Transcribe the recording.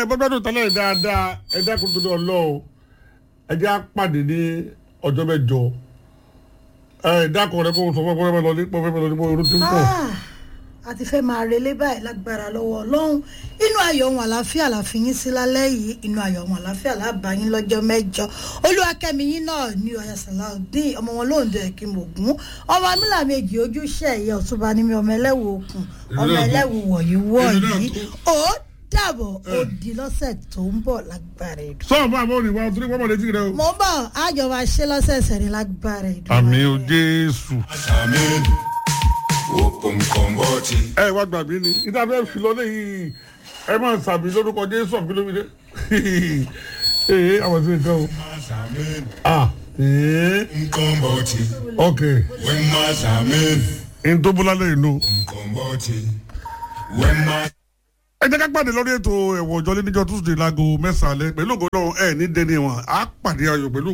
bọ́dọ̀ tẹ́lẹ̀ dáadáa ẹ dákun tó dọ̀ lọ o ẹ jẹ́ àpàdé ní ọjọ́ mẹ́jọ ẹ dákun rẹ kó o sọ fún ẹ pé lọ ní pé lọ ní pé orun ti ń pọ̀. a ti fẹ́ máa relé báyìí lágbára lọ́wọ́ ọlọ́run inú ayọ̀ ohun àlàáfíà la fi yín sí lálẹ́ yìí inú ayọ̀ ohun àlàáfíà la bá yín lọ́jọ́ mẹ́jọ olúwakẹ́mi yín náà ní ọ̀yà sàláùdín ọmọ wọn lóńdó ẹ̀kí mògún ọmọ amílà méjì ojúṣe ẹ̀yẹ ọ̀túnba ní mi ọmọ ẹlẹ́wù òkun ọmọ ẹlẹ́wù wọ̀nyí wọ̀nyí ó dàbọ̀ ó di lọ́sẹ̀ tó ń bọ̀ lágbára ìdùn. sọ́ọ̀ bá àbọ̀ òníwá torí wọ́n mọ̀ létí rẹ o. mo ń bọ̀ àjọ máa ṣe lọ́sẹ̀ẹ̀sẹ̀ ní lágbára ìdùn. àmì o jésù. Amen. Open Komboti. ẹ wá gbàgbé ni ìdá bẹ́ẹ̀ fi lọ lẹ́yìn ẹ máa sàbí lórúkọ jésù ọ̀gbìnlómìnira ee àwọn sí nǹkan o. Amen. ah ee Komboti. ok When Mas Amen. n tó bọ́lá lẹ́yìn nù. Komboti. When Mas ẹ jẹ́ ká pàdé lórí ètò ẹ̀wọ̀n ọjọ́ lé níjọ́ tuesday láago mẹ́sàn-án alẹ́ pẹ̀lú ògo náà ẹ̀ ní dẹni wọn á pàdé ayọ̀ pẹ̀lú